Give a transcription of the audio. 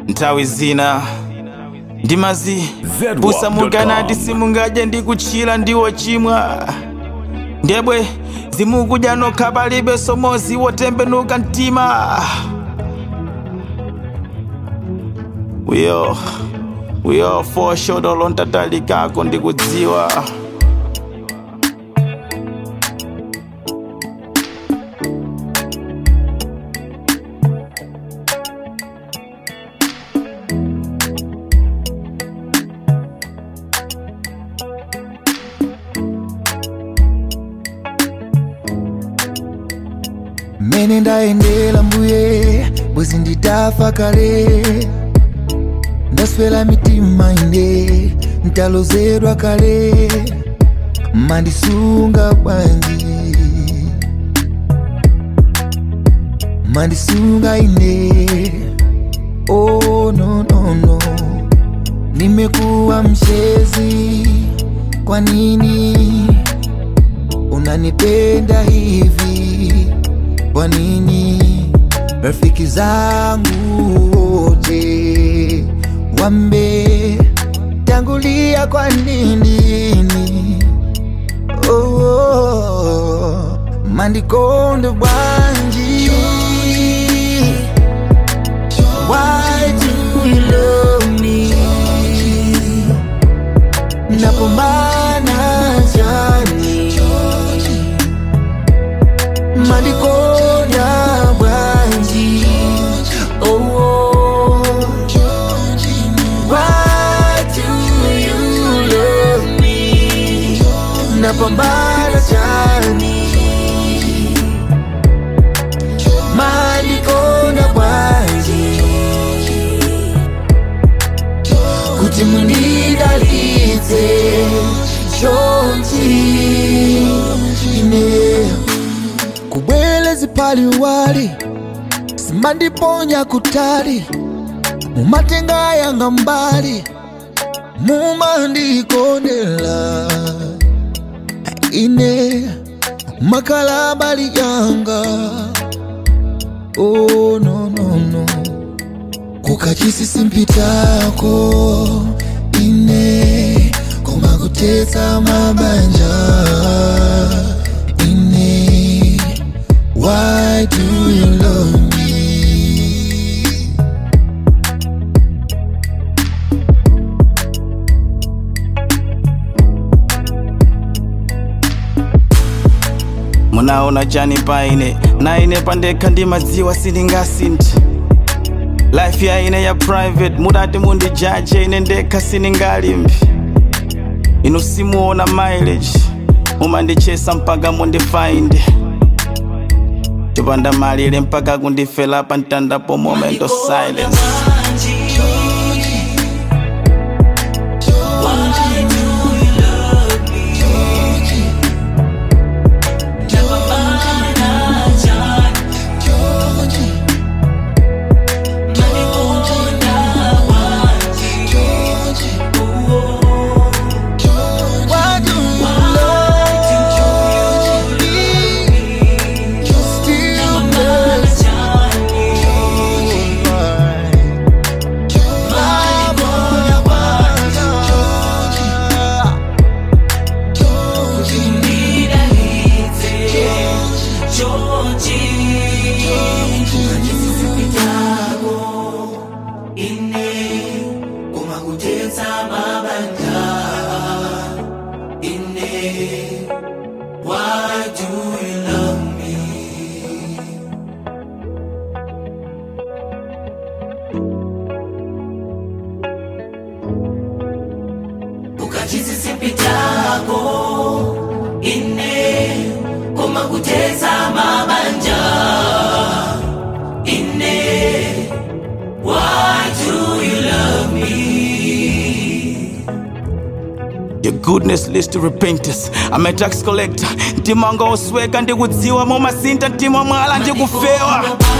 nthawi zina ndimazi Zedwap.com. busamukanati simungadye ndi kutchira ndiwo chimwa ndebwe zimukudya nokha palibe somozi wotembenuka mtima uyo uyo foshoto lontatalikako ndikudziwa mene ndayendera mbuye bwezi nditafa kale ndaswera mitima ine ntalozedwa kale mandisunga bwanji mandisunga ine oh, no, no, no. nimekuwa mchezi kwa nini unanipenda hivi kwa nini rafiki zangu wote wambe tangulia kwa nini oh, oh, mandikonde bwanji Why do you love me? Napambana jani Malikonda bwanji Oh, oh. Why do you love me? Napambana jani Malikonda bwanji Kuti mundidalitse chonchi ine kubwelezi pali wali simandiponya kutali mumatenga yanga mbali mumandikondela ine makala mbali yanga oh, no, no, no. kukachisi mpitako ine kumakutetsa mabanja ine why do you love me munaona chani paine naine pandekha ndimadziwa sindingasinthe life ya ine ya private mudati mundijaje ine ndekha siningalimbi inu simuona mileage mumandichesa mpaka mundifainde chopanda malire mpaka kundifela pa mtandapo moment of silence Why do you love me? Still blessed. Mama, Bwana. ukachisisipitako ine koma kutesa mabanja ine why do you love me Your goodness leads to repentance. I'm a tax collector. Mtima wanga osweka ndikudziwa momasinta mtima mwala ndikufewa.